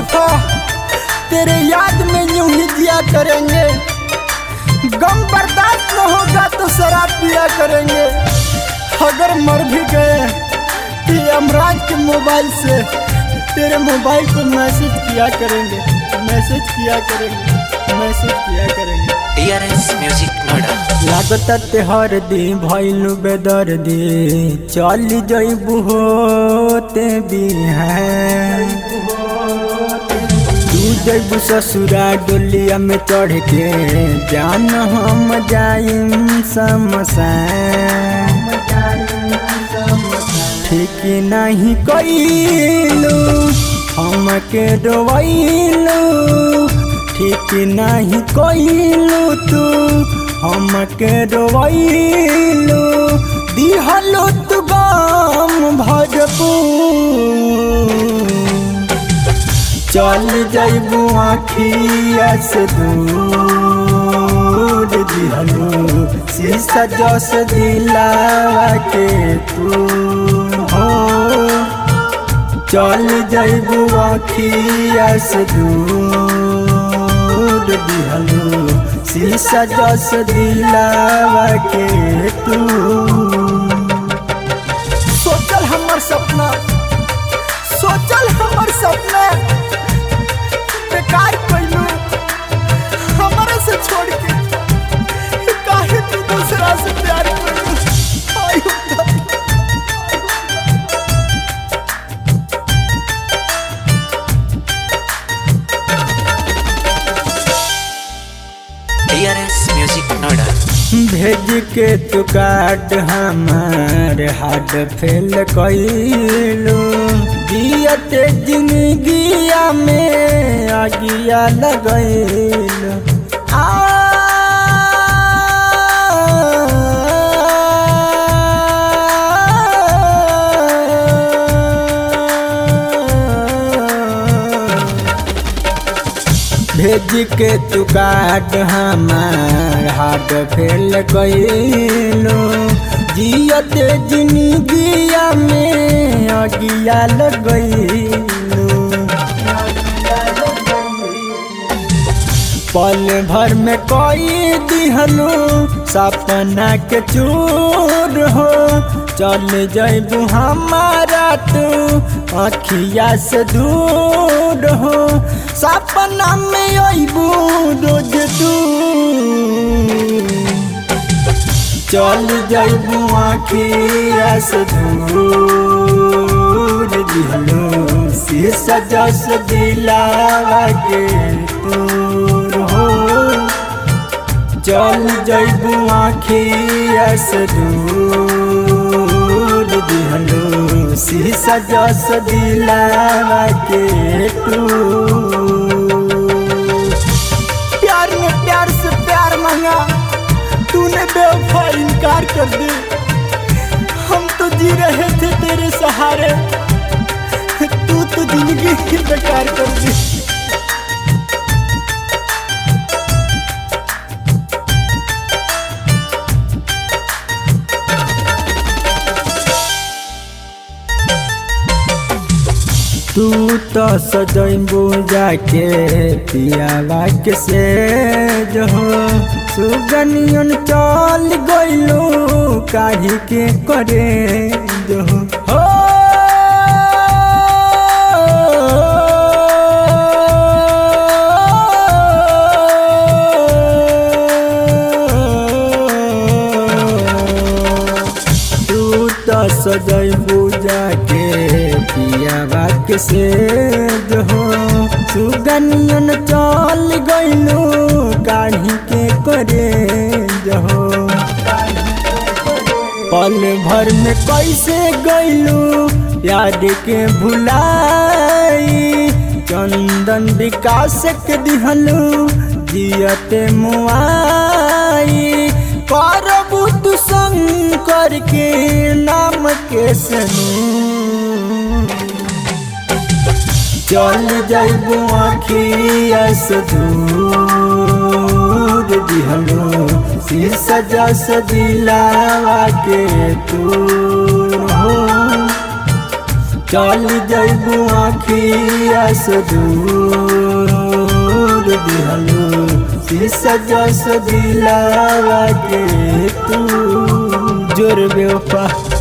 बेवफा तेरे याद में यूं ही जिया करेंगे गम बर्दाश्त न होगा तो शराब पिया करेंगे अगर मर भी गए तो अमराज के मोबाइल से तेरे मोबाइल को मैसेज किया करेंगे मैसेज किया करेंगे मैसेज किया करेंगे DRS Music Noida. लागत तेहर दी भैलू बेदर दी चल जैबू होते बिहान तू जैबू ससुरा डोलिया में चढ़ के जान हम जाइम समसान ठीक नहीं कैलू हमके डोबैलू ठीक नहीं कैलू तू हमके डोबैलू दिहलो तू गम भरपूर चल जैबू आखिया से दूर दिहलो शीशा जस दिलावा के तू हो चल जैबू आखिया से दूर दिहलो शीशा जस दिलावा के तू सोचल हमर सपना सोचल हमर सपना बेकार कइलू हमरा से छोड़ के काहे तू दूसरा से प्यार कइलू आयो बाबा। DRS Music Noida. भेज के तू कार्ड हमार हार्ट फेल कैलू दियते जिंदगिया में आगिया लगैलू भेज के तू कार्ड हमार हार्ट फेल कैलू जियत जिंदगिया में अगिया लगैलू पल भर में कोई दिहलू सपना के चूर हो चल जैबू हमारा तू अखिया से दूर हो सपना में अबू रोज तू चल जैबू आखिया से दूर दिहलो शीशा जस दिलावा के तूर हो चल जैबू आखिया से दूर दिहलो शीशा जस दिलावा के तूर प्यार में प्यार से प्यार मांगा तूने बेवफा इनकार कर दी हम तो जी रहे थे तेरे सहारे तू तो जिंदगी ही बेकार कर दी तू तो सजैबू जाके पियावा के से जो सुगनियन चल गइलू काढ़ी के करे जो हो तू तो सजैबू जाके पियावा के से जो सुगनियन चल गइलू काढ़ी के करे जो पल भर में कैसे गइलू याद के भुलाई चंदन विकास के दिहलू जियते मुआई करबू तू शंकर के नाम के सनू चल जैबू आखिया से दूर दिहलो शीशा जस दिलावा के तू हो चल जैबू आखिया से दूर दिहलू शीशा जस दिलावा के तू जोर बेवफा